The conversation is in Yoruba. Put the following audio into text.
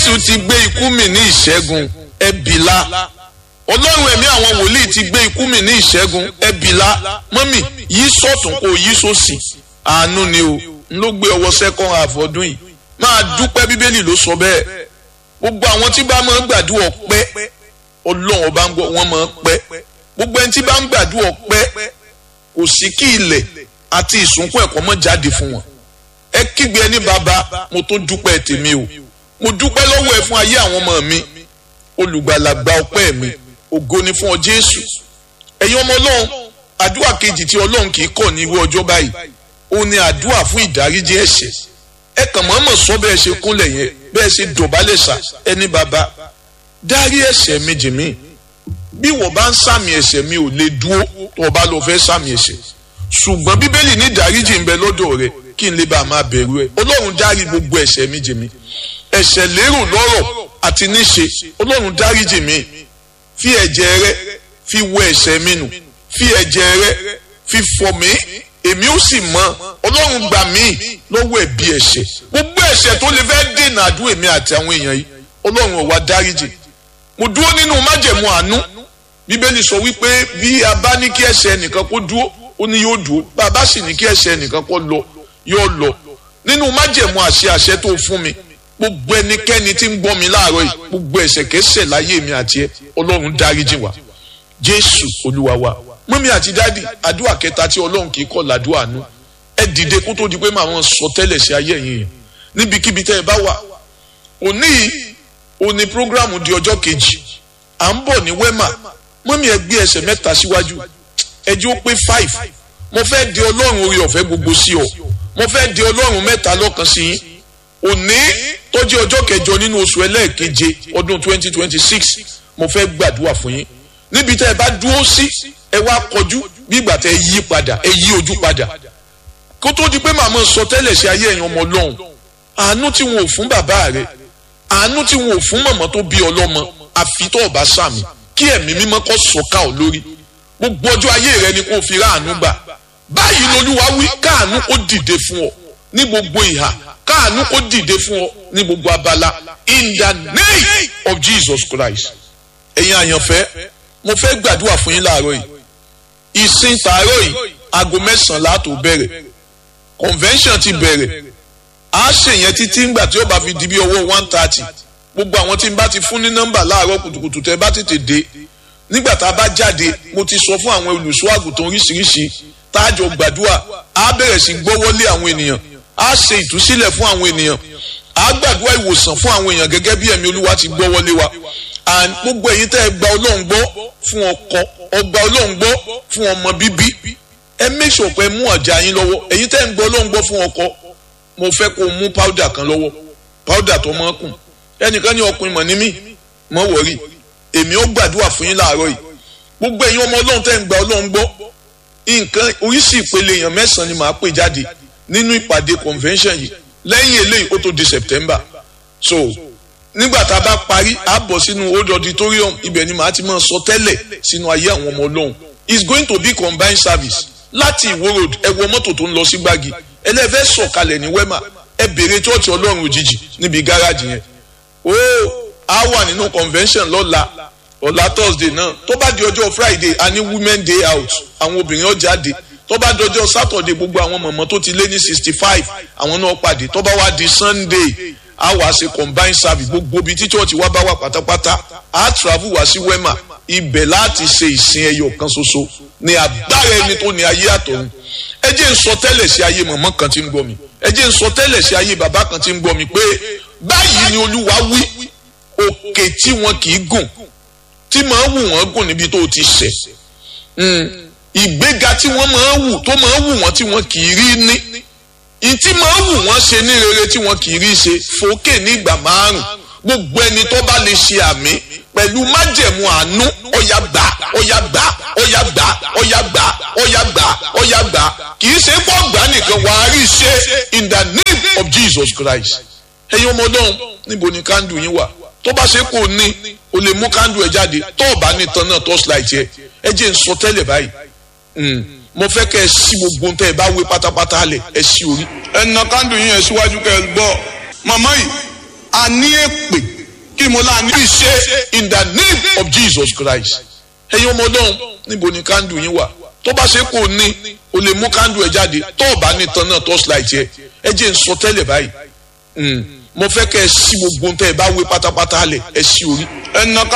jésù ti gbé ikú mi ní ìṣẹ́gun ẹbìlá ọlọ́run ẹ̀mí àwọn wòlíì ti gbé ikú mi ní ìṣẹ́gun ẹbìlá mọ́mì yí sọ̀tún kó yí sósì àánú ni o n ló gbé ọwọ́ second half ọdún yìí máa dúpẹ́ bíbélì ló sọ bẹ́ẹ̀ gbogbo àwọn tí bá máa ń gbàdúrà pẹ́ ọlọ́run ọba ń gbọ́ wọ́n máa ń pẹ́ gbogbo ẹni tí bá ń gbàdúrà pẹ́ kò sí kí ilẹ̀ àti ìsúnkún ẹ̀kọ́ mọ́ jáde fún wọn ẹ kígbe ẹni bàbá mo tó dúpẹ́ tèmi o mo dúpẹ́ lọ́wọ́ ẹ fún ayé àwọn ọmọ mi olùgbàlàgbà ọpẹ́ mi ògo ni fún ọ jésù ẹ̀yin ọmọ ọlọ́run àdúrà kejì tí ọlọ́run kì í kọ̀ ní irú ọjọ́ báyìí ó ní àdúrà fún ìdáríjì ẹ̀ṣẹ̀ ẹ kàn mọ́mọ́ sọ bẹ́ẹ̀ ṣe kúnlẹ̀ yẹn bẹ́ẹ̀ ṣe dọ̀bálẹ̀ sà ẹni bàbá dárí ẹ̀ṣẹ̀ mi jì mí bí wọ́n bá ń sàmì ẹ̀ṣẹ̀ mi ò lè dúró tó o bá lọ fẹ́ sàmì ẹ̀ṣẹ̀ ṣùgbọ́n bíbélì ní ìdáríjì ń bẹ lọ́dọ̀ rẹ kí n lè bá a máa bẹ̀rù ẹ ọlọ́run dárí gbogbo ẹ̀ṣẹ̀ mi jì mí ẹ̀ṣẹ̀ lérò lọ́rọ̀ àti níṣe ọlọ́run dáríjì mi fi ẹ̀jẹ̀ rẹ fi wọ ẹ̀ṣẹ̀ mi nù fi ẹ̀jẹ̀ rẹ fi fọ̀ mí èmi ó sì mọ ọlọ́run gbà mí lọ́wọ́ ẹ̀bi ẹ̀ṣẹ̀ gbogbo ẹ̀ṣẹ̀ tó lè fẹ́ dènà àdúrà èmi àti àwọn èèyàn yìí ọlọ́run ó wá dáríjì mo dúró nínú májẹ̀mú àánú bíbélì sọ wípé bí a bá ní kí ẹ̀ṣẹ̀ ẹnìkan kó dúró ó ní yóò dúró bá a bá sì ní kí ẹ̀ṣẹ̀ ẹnìkan kó lọ yóò lọ nínú májẹ̀mú àṣẹ àṣẹ tó fún mi gbogbo ẹnikẹ́ni tí ń gbọ́ mi láàárọ̀ yìí gbogbo ẹ̀ṣẹ̀ kẹ́ṣẹ̀ láyé mi àti ẹ ọlọ́run dáríjì wá jésù olúwa wa mọ́mí àti dádì àdúrà kẹta tí ọlọ́run kì í kọ̀ làdúrà nù ẹ dìde kó tó di pé màá wọn sọ tẹ́lẹ̀ sí ayé ẹ̀yìn yẹn níbikíbi tẹ́ ẹ bá wà òní òní prógrámù di ọjọ́ kejì à ń bọ̀ ní wẹ́mà mọ́mí ẹ gbé ẹsẹ̀ mẹ́ta síwájú ẹjẹ́ ó pé five mo fẹ́ di ọlọ́run orí ọ̀fẹ́ gbogbo sí ọ mo fẹ́ di ọlọ́run mẹ́ta lọ́kan sí yín òní tó jẹ́ ọjọ́ kẹjọ nínú oṣù ẹlẹ́ẹ̀keje ọdún twenty twenty six mo fẹ́ gbàdúrà fún yín níbi tẹ́ ẹ bá dúró sí ẹ wá kọjú bí ìgbà tẹ́ ẹ yí padà ẹ yí ojú padà kó tó di pé màmá sọ tẹ́lẹ̀ sí ayé ẹ̀yàn ọmọ ọlọ́run àánú tí wọn ò fún bàbá rẹ àánú tí wọn ò fún màmá tó bí ọlọ́mọ àfi tó ọba sàmì kí ẹ̀mí mímọ́ kó sọ̀ka ọ̀ lórí gbogbo ọjọ́ ayé rẹ ni kò fi ráàánú gbà báyìí lolúwa wí káàánú kó dìde fún ọ ní gbogbo ìhà káàánú kó dìde fún ọ ní gbogbo abala in the name of Jesus Christ ẹ̀yin àyànfẹ́ mo fẹ́ gbàdúrà fún yín láàárọ̀ yìí ìsìn tààrọ̀ yìí aago mẹ́sàn-án láàtò bẹ̀rẹ̀ convention ti bẹ̀rẹ̀ a ṣe yẹn títí ńgbà tí ó bá fi di bí ọwọ́ one thirty gbogbo àwọn tí n bá ti fún ní nọ́mbà láàárọ̀ kùtùkùtù tẹ́ bá tètè dé nígbà tá a bá jáde mo ti sọ fún àwọn olùṣọ́ àgùntàn oríṣiríṣi tá a jọ gbàdúrà a bẹ̀rẹ̀ sí gbọ́wọ́lé àwọn ènìyàn a ṣe ìtúsílẹ̀ fún àwọn ènìyàn a gbàdúrà ìwòsàn fún àwọn èèyàn gẹ́gẹ́ bí ẹ̀mí olúwa ti gbọ́wọ́lé wa and gbogbo ẹ̀yin tẹ́ ẹ gba ọlọ́run gbọ́ fún ọkọ ọgbà ọlọ́run gbọ́ fún ọmọ bíbí ẹ make sure pé mú ọjà yín lọ́wọ́ ẹ̀yin tẹ́ ẹ ń gbọ́ ọlọ́run gbọ́ fún ọkọ mo fẹ́ kó mú powder kan lọ́wọ́ powder tó mọ́ kùn ẹnìkan ní ọkùnrin mọ̀ ní mí mọ́ wọ̀rí èmi ó gbàdúrà fún yín láàárọ̀ yìí gbogbo ẹ̀yin ọmọ ọlọ́run tẹ́ ẹ ń gba ọlọ́run gbọ́ nǹkan oríṣi ìpele èèyàn mẹ́sàn-án ni màá pè jáde nínú ìpàdé convention yìí lẹ́yìn eléyìí ó tó di September so nígbà tá a bá parí a bọ̀ sínú old auditorium ibẹ̀ ni màá ti máa sọ tẹ́lẹ̀ sínú ayé àwọn ọmọ ọlọ́run it's going to be combined service láti ìwó road ẹ wọ mọ́tò tó ń lọ sí gbági ẹlẹ́fẹ́ sọ̀kalẹ̀ ní wema ẹ bèrè chọ́ọ̀chì ọlọ́run òjijì níbi gáràjì yẹn ó a wà nínú convention lọ́la ọ̀la thursday náà tó bá di ọjọ́ friday a ní women day out àwọn obìnrin ó jáde tó bá dọjọ́ saturday gbogbo àwọn mọ̀mọ́ tó ti lé ní sixty five àwọn náà pàdé tó bá wá di sunday a wá ṣe combined service gbogbo ibi tí church wa bá wà pátápátá a travel wá sí wema ibẹ̀ láti ṣe ìsìn ẹyọ kan ṣoṣo ní agbára ẹni tó ní ayé àtọ̀run ẹ jẹ́ ń sọ tẹ́lẹ̀ sí ayé mọ̀mọ́ kan tí ń gbọ́ mi ẹ jẹ́ ń sọ tẹ́lẹ̀ sí ayé bàbá kan tí ń gbọ́ mi pé báyìí ni olúwa wí òkè tí wọn kì í gùn tí màá wù wọ́n gùn níbi tó ti ṣẹ̀ ìgbéga tí wọ́n máa wù tó máa wù wọ́n tí wọ́n kì í rí ní ìtí máa wù wọ́n ṣe ní rere tí wọ́n kì í rí ṣe fòkè ní ìgbà márùn gbogbo ẹni tó bá lè ṣe àmì pẹ̀lú májẹ̀mú àánú ọ̀yà gbà ọ̀yà gbà ọ̀yà gbà ọ̀yà gbà ọ̀yà gbà ọ̀yà gbà kì í ṣe pọ̀ gbà nìkan wà á rí ṣe in the name of Jesus Christ ẹ̀yin ọmọ ọlọ́run níbo ni kándù yín wà tó bá ṣe kò ní o lè mú kándù ẹ jáde tó o bá ní tan náà torchlight yẹ ẹ jẹ́ n sọ tẹ́lẹ̀ báyìí mo fẹ́ kẹ́ ẹ sí gbogbo ntẹ́ ẹ bá wé pátápátá lẹ̀ ẹ sí orí. ẹ na kándù yín yẹn síwájú kẹ́ ẹ gbọ́ màmá yìí a ní èpè kí mo láà ní ìṣe in the name of Jesus Christ ẹ̀yin ọmọ ọlọ́run níbo ni kándù yín wà tó bá ṣe kò ní o lè mú kándù ẹ jáde tó o bá ní tan náà torchlight yẹ ẹ jẹ́ n sọ tẹ́lẹ̀ báyìí mo fẹ́ kẹ́ ẹ sí gbogbo ohun tẹ́ ẹ bá wé pátápátá lẹ̀ ẹ sí orí ẹ nà ká.